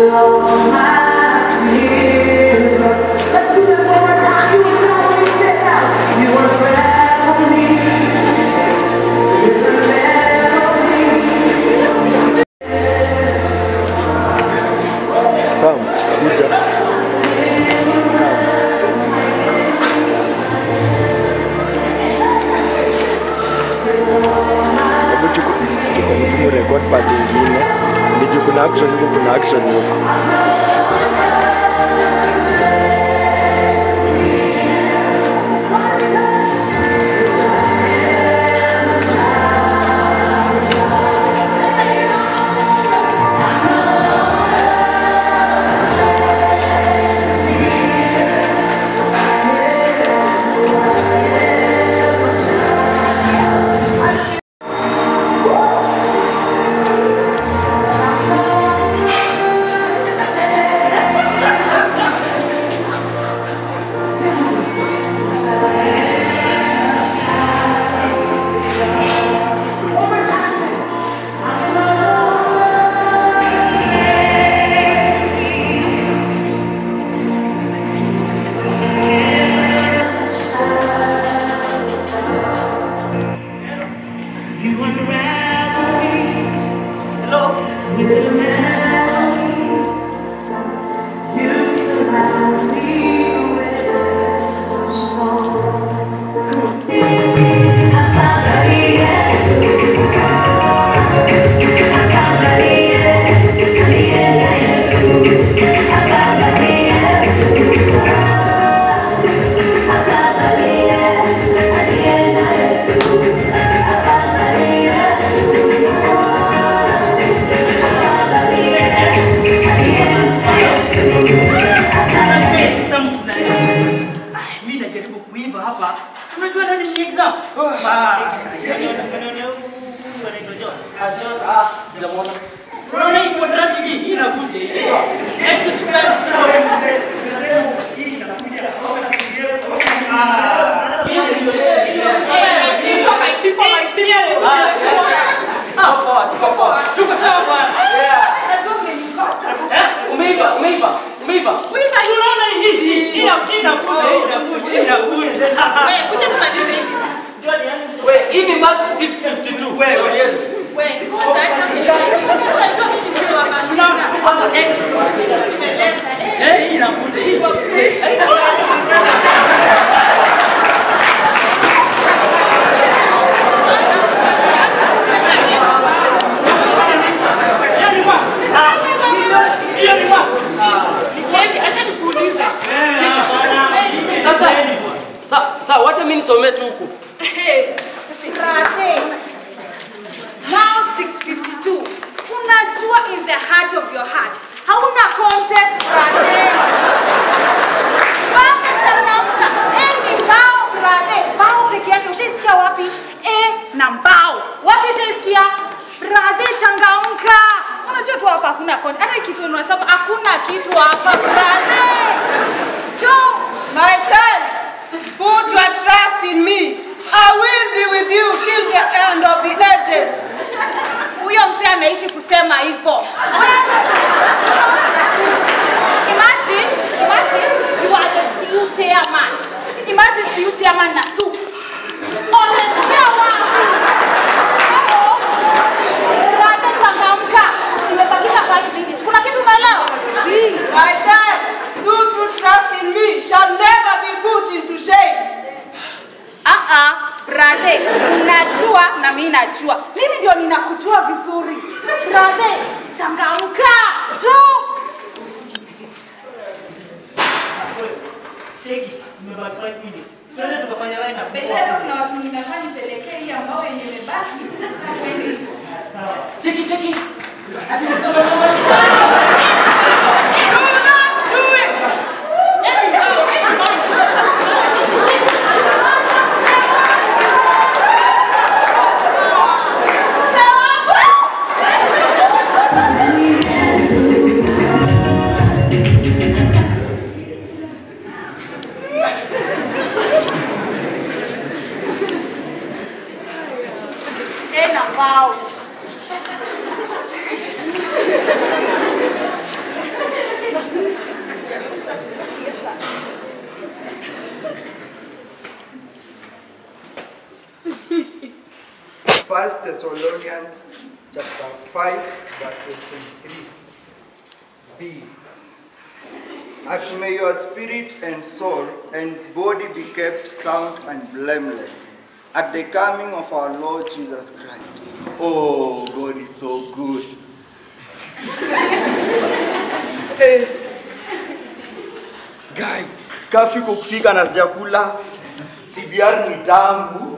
Sam, kuja. Hebu tuko- tuko ni simu record part ingine. Ndiju kuna action huko, kuna action huko. Exam tunaenda. Ah, mimi najaribu kuiva hapa. Si unajua nani ni exam? Ah, kanone huyu anaitwa John. Unaona hii quadratic hii inakuja hii. X squared sawa. Hii inakuja. Ah. People like people like people. Ah, tuko sawa bwana. Eh? Umeiva, umeiva, umeiva. Unaona hii hii hii inakuja hii inakuja inakuja. We, hii ni mark 652. Wewe. Shauri yenu. Unaona hapa X. Eh, hii inakuja hii. Eh, hiyo ni max. Ah, hiyo ni max. Eh, bwana. Sasa, sa, sa, wacha mimi nisomee tu huku. Now 652. Unajua in the heart of your heart. Hauna content brother. Bana changamka. Eh ni mbao brother. Mbao peke yake ushaisikia wapi? Eh na mbao. Wapi ushaisikia? Brother changamka. Unajua tu hapa hakuna content. Hata kitu unasema hakuna kitu hapa brother. Cho, My child, put your trust in me. I will be with you till the end of the ages. huyo mzee ameishi kusema hivyo. Imagine, imagine you are the CU chairman. Imagine CU chairman na soup. Olesikia wapi? Hello? Rada changamka. Nimebakisha five minutes. Kuna kitu umeelewa? Si. My child, those who trust in me shall never be put into shame. Ah ah, brother, unajua na mimi najua. Mimi ndio ninakujua vizuri. Brother, changamka. Njoo. Take it. Tumebaki five minutes. Twende tukafanya line up. Hata kuna watu ninafaa nipelekee hii ambao yenye imebaki. Sasa twende hivyo. Sawa. Cheki, cheki. Ati nisome Do not do it. Eh na mbao. Thessalonians chapter 5, verses 23. B. And may your spirit and soul and body be kept sound and blameless at the coming of our Lord Jesus Christ. Oh, God is so good. eh, guy, kafi kufika na sijakula. CBR ni tamu.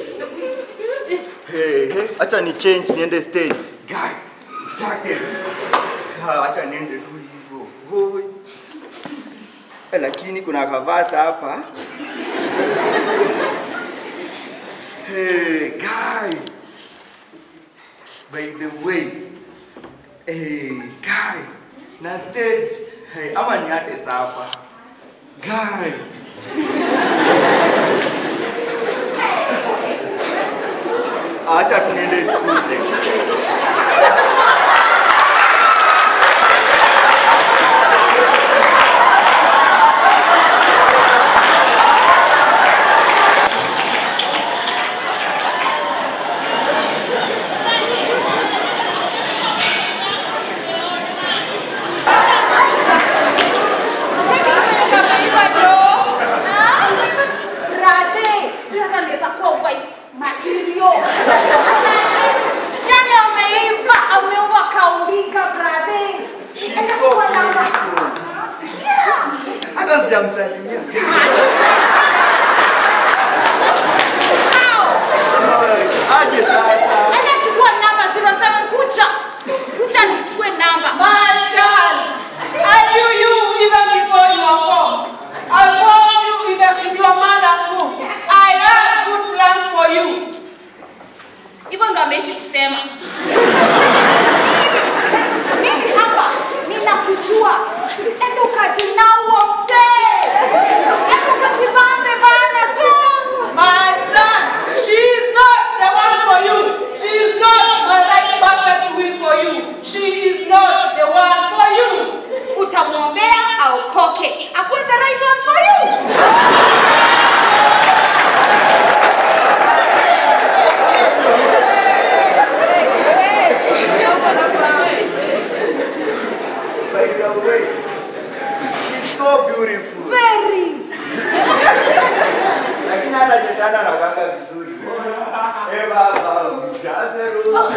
Hey, hey, acha ni change niende stage. Guy, jacket. Ah, acha niende tu hivyo. Hoi. Eh, lakini kuna kavasa hapa. Hey, guy. By the way, hey, guy. Na stage. Hey, ama niate sapa. Guy. Acha tuende shule. Yani ameiva, ameuva kaumbika brother. She's Enda so chukua namba. beautiful. Yeah. Hata sijamsalimia. Au. Ay, Aje sasa. Enda chukua namba 07 kucha. Kucha nichukue namba. My child, I knew you even before you were born. I found you in, the, in your mother's womb. I have good plans for you. Hivyo ndo ameishi kusema. Mimi hapa ninakujua. Enda ukajinaua mzee. Enda ukajibambe bana tu. My son, she is not the one for you. She is not my right partner to win for you. She is not the one for you. Utamwombea aokoke. Akuwe the right one for you. By the way, she's so beautiful. Very. Lakini hata jetana anakanga vizuri. Eh baba, mjaze roho.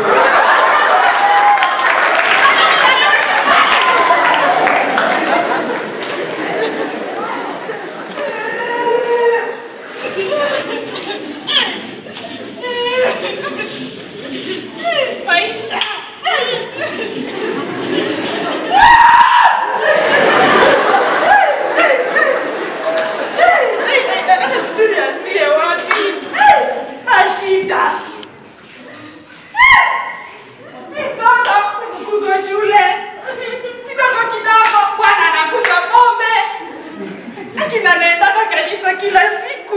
Maisha. Hata sijui nianzie wapi. Ashida. Si mtoto kufukuzwa shule. Kidogo kidogo bwana anakunywa pombe. Lakini anaendaka kanisa kila siku.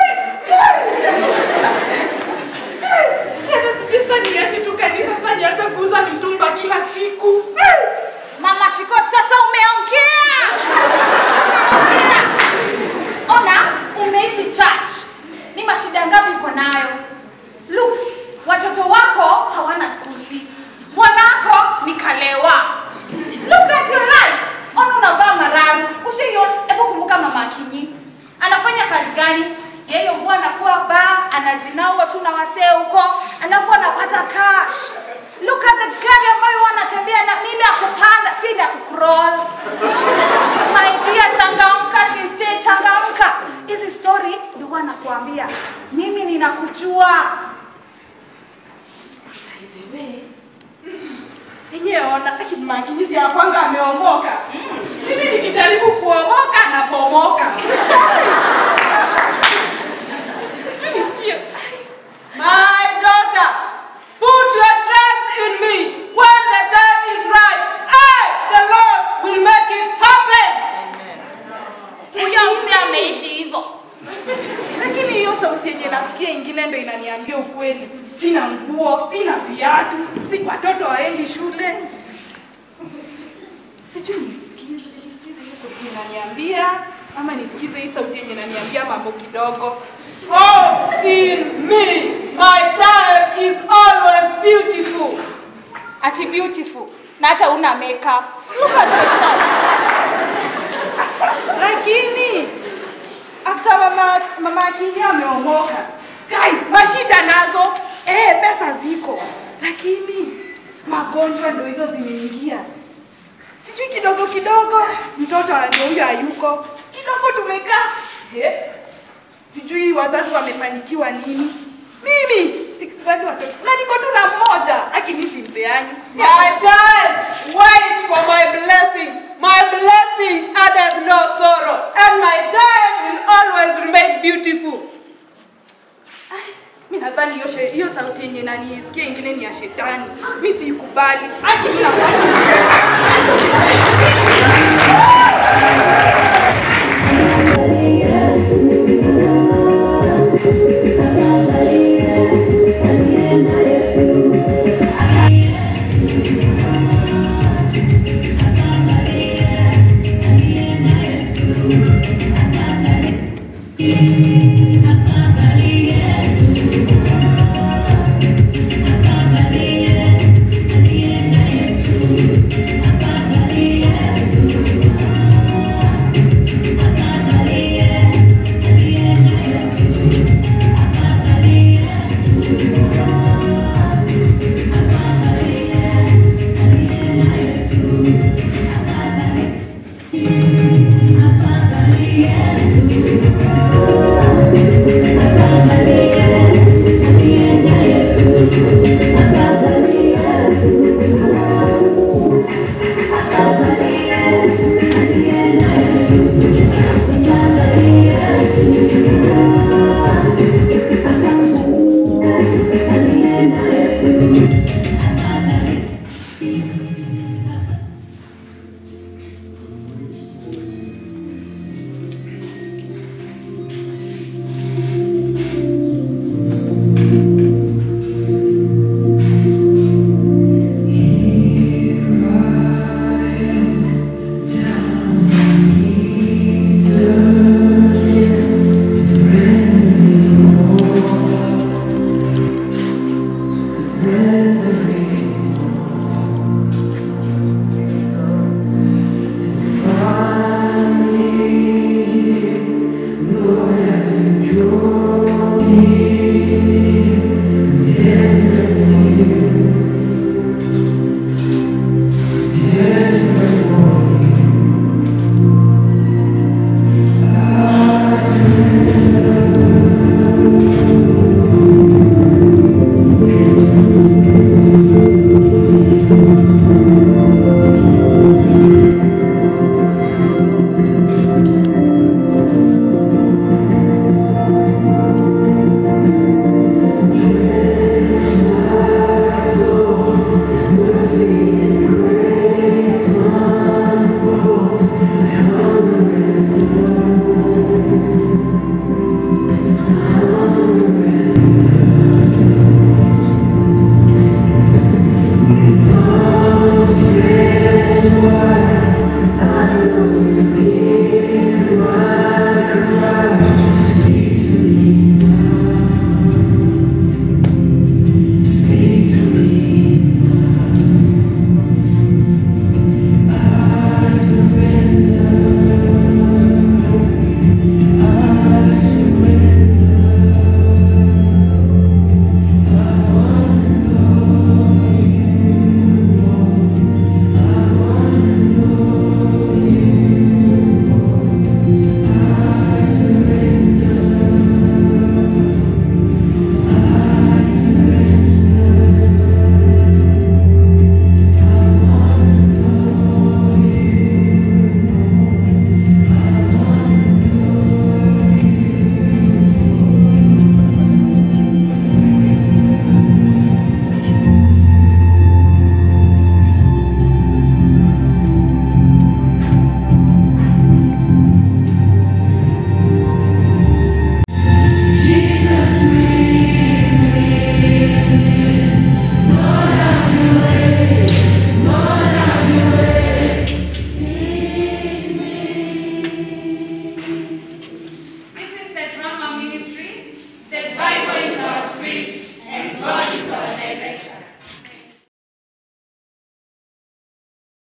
Hata sijui sasa niache tu kanisa sasa nianze kuuza mitumba kila siku. Mama Shiko, sasa umeongea. Umeongea. Ona, umeishi church. Ni mashida ngapi uko nayo? Look, watoto wako hawana school fees. Mwanako ni kalewa. Look at your life. Ona unavaa mararu. Usiyo, hebu kumbuka mama Akinyi. Anafanya kazi gani? Yeye huwa anakuwa ba, anajinaua tu na wasee huko, alafu anapata cash. Look at the gari ambayo huwa anatembea na nile ya kupanda, si ile ya kucrawl. My dear, changamka, sister, changamka. Hizi story ndio huwa nakuambia. Mimi ninakujua. By the way, Yenyewe ona akimakinyizi ya kwanga ameomoka. Mimi nikijaribu kuomoka na bomoka. Tu nisikie. My daughter, put your trust in me. When the time is right, I, the Lord, will make it happen. huyo mzee ameishi hivyo. Lakini hiyo sauti yenye nasikia ingine ndo inaniambia ukweli. Sina nguo, sina viatu, si watoto waendi shule. Sijui nisikize, nisikize hiyo sauti inaniambia ama nisikize hii sauti yenye inaniambia mambo kidogo. Hope in me. my child is always beautiful. Ati beautiful. Na hata una makeup. Look at yourself. lakini after mama mama akili ameomoka kai mashida nazo eh, pesa ziko lakini magonjwa ndo hizo zimeingia sijui kidogo kidogo mtoto ndio huyo hayuko kidogo tumekaa eh, sijui wazazi wamefanyikiwa nini mimi sikubali watoto na niko tu na mmoja akini simpeani My child, wait for my blessings. My blessings addeth no sorrow, and my child will always remain beautiful. mi nadhani hiyo she- hiyo sauti yenye nanisikia ingine ni ya shetani mi siikubali aki mi nadhani